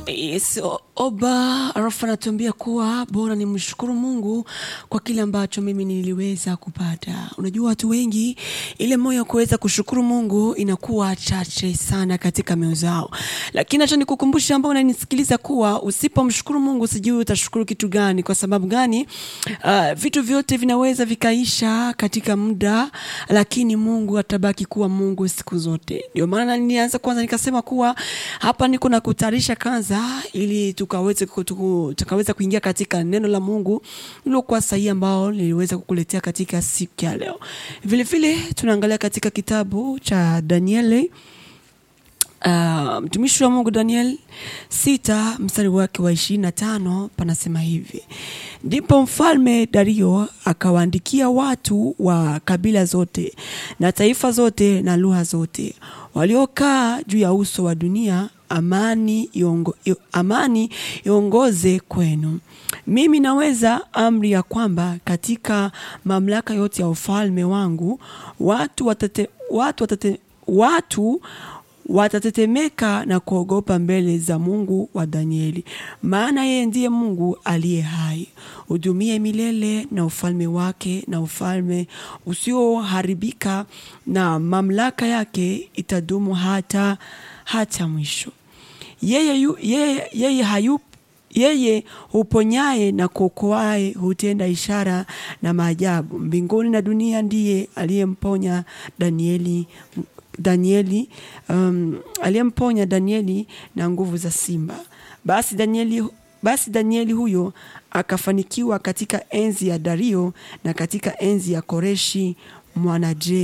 Yes, o- Oba alafu anatuambia kuwa bora ni mshukuru Mungu kwa kile ambacho mimi niliweza kupata. Unajua watu wengi ile moyo wa kuweza kushukuru Mungu inakuwa chache sana katika mioyo zao, lakini acha nikukumbusha ambao unanisikiliza kuwa usipomshukuru Mungu sijui utashukuru kitu gani. Kwa sababu gani? Uh, vitu vyote vinaweza vikaisha katika muda, lakini Mungu atabaki kuwa Mungu siku zote. Ndio maana nilianza kwanza nikasema kuwa hapa niko na kutayarisha kwanza ili tukaweze kutu- tukaweza kuingia katika neno la Mungu lilokuwa sahihi ambao niliweza kukuletea katika siku ya leo. Vile vile tunaangalia katika kitabu cha Danieli Uh, mtumishi wa Mungu Daniel sita mstari wake wa ishirini na tano panasema hivi: ndipo mfalme Dario akawaandikia watu wa kabila zote na taifa zote na lugha zote waliokaa juu ya uso wa dunia, amani iongo, io- amani iongoze kwenu. Mimi naweza amri ya kwamba katika mamlaka yote ya ufalme wangu watu watate, watu watate, watu watatetemeka na kuogopa mbele za Mungu wa Danieli, maana yeye ndiye Mungu aliye hai, hudumie milele, na ufalme wake na ufalme usioharibika, na mamlaka yake itadumu hata hata mwisho. Yeye, yu, yeye, yeye hayupo yeye huponyaye na kuokoaye hutenda ishara na maajabu mbinguni na dunia. Ndiye aliyemponya Danieli Danieli um, aliyemponya Danieli na nguvu za simba. Basi Danieli, basi Danieli huyo akafanikiwa katika enzi ya Dario na katika enzi ya Koreshi mwanaje